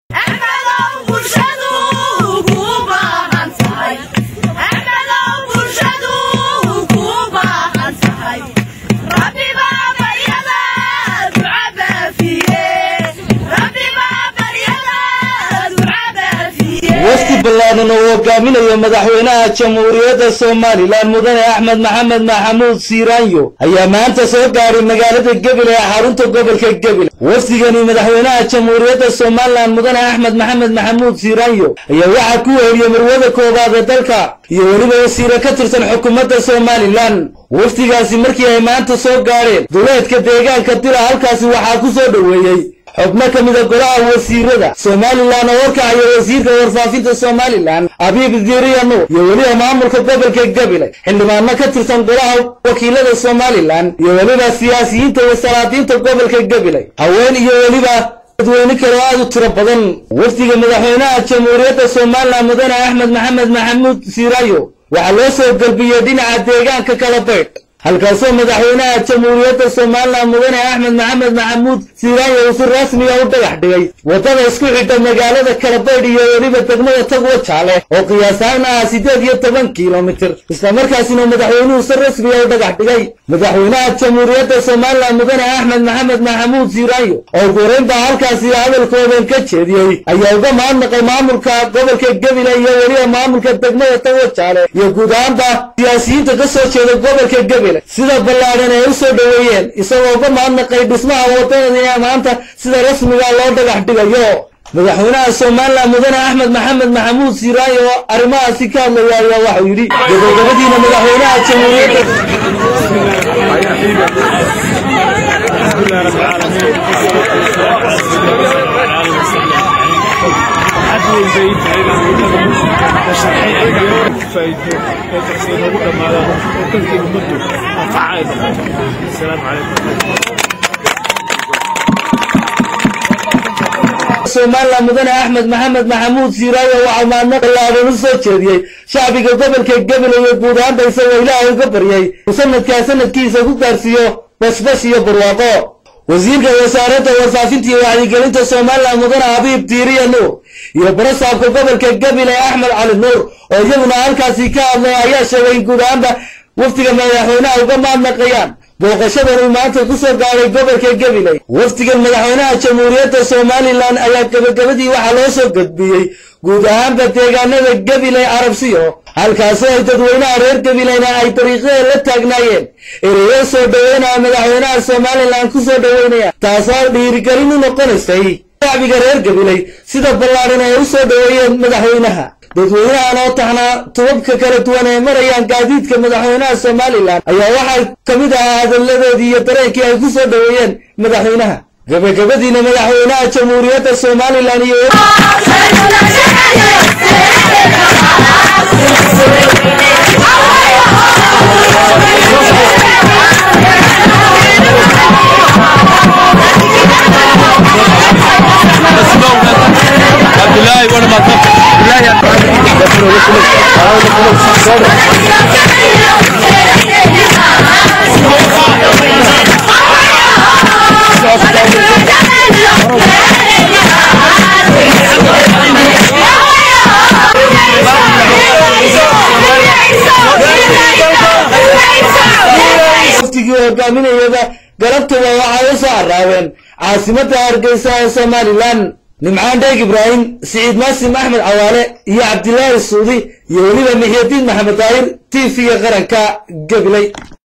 wafdi ballaadan oo hogaaminayo madaxweynaha jamhuuriyadda somalilan mudane axmed maxamed maxamuud siiraanyo ayaa maanta soo gaaray magaalada gebile ee xarunta gobolka gebile wafdigani madaxweynaha jamhuuriyadda somalilan mudane axmed maxamed maxamuud siiraanyo ayaa waxaa ku weheliyey marwada koowaad ee dalka iyo weliba wasiire ka tirsan xukuumadda somalilan wafdigaasi markii ay maanta soo gaadheen duleedka deegaanka dila halkaasi waxaa ku soo dhoweeyey xubno ka mida golaha wasiirada somalilan oo horkacaya wasiirka warfaafinta somalilan abiib diiriya nuur iyo weliba maamulka gobolka gebile xildhibaano ka tirsan golaha wakiilada somalilan iyo weliba siyaasiyiinta iyo salaadiinta gobolka gebile haween iyo weliba dadweyne kale oo aad u tiro badan wafdiga madaxweynaha jamhuuriyadda somalilan mudane axmed maxamed maxamuud siiraayo waxaa loo soo galbiyey dhinaca deegaanka kala baydh halkaasoo madaxweynaha jamhuuriyadda somalilan mudane axmed maxamed maxamuud siiraanyo uu si rasmiga u dhagax dhigay waddada isku xidha magaalada kalabaydh iyo weliba degmada tagwa jaale oo qiyaas ahaan ah siddeed iyo toban kilomitir islamarkaasina madaxweynuhu si rasmiga u dhagax dhigay madaxweynaha jamhuuriyadda somalilan mudane axmed maxamed maxamuud siiraanyo oo guurayn baa halkaasi hadalkoodan ka jeediyey ayaa uga mahadnaqay maamulka gobolka gebile iyo weliba maamulka degmada tagwa jaale iyo guud ahaanba siyaasiyiinta ka soo jeeda gobolka gebile sida ballaadhan ay u soo dhoweeyeen isagoo uga mahadnaqay dhismaha waddanada ee maanta sida rasmiga loo dhagax dhigayo madaxweynaha somalilan mudane axmed maxamed maxamuud siiraayo oo arrimahaasi ka hadlaya ayaa waxau yidhi gabagabadiina madaxweynaha jamhuuriyadda somalilan mudane axmed maxamed maxamuud siiraayo waxaa maadna ballaadan u soo jeediyey shacbiga gobolka gebile iyo guud ahaanba isagoo ilaahay uga baryay uu sanadkaa sanadkiisa ku gaarsiiyo bashbash iyo barwaaqo wasiirka wasaaradda warfaafinta iyo wacyigelinta somalilan mudane abiib diiriya nuur iyo barasaabka gobolka gebile axmed cali nuur oo iyaguna halkaasi ka hadlay ayaa sheegay in guud ahaanba wafdiga madaxweynaha uga maadnaqayaan booqashadan uu maanta ku soo gaaray gobolka gebile wafdigan madaxweynaha jamhuuriyadda somalilan ayaa gebagabadii waxaa loo soo gudbiyey guud ahaanba deegaanada gebile carabsiyo halkaasoo ay dadweynaha reer gebilena ay dariiqyada la taagnaayeen ereyo soo dhoweynaya madaxweynaha somalilan ku soo dhoweynaya taasoo dhiirigelin u noqonaysay shacbiga reer gebiley sida ballaadhan ay u soo dhoweeyeen madaxweynaha dadweynahan oo taxnaa tubabka kala duwan ay marayaan gaadiidka madaxweynaha somalilan ayaa waxaa ka mid ahaa hadalladoodii iyo dareenkii ay ku soo dhoweeyeen madaxweynaha gabagabadiina madaxweynaha jamhuuriyadda somalilan iyo waftigii hogaaminayaba galabtaba waxay u soo araabeen caasimadda hargeysa ee somalilan nimcaan dheeg ibraahim siciid maasim axmed cawaale iyo cabdilaahi suudi iyo weliba mixyadiin maxamed daahir t v-ga qaranka gabiley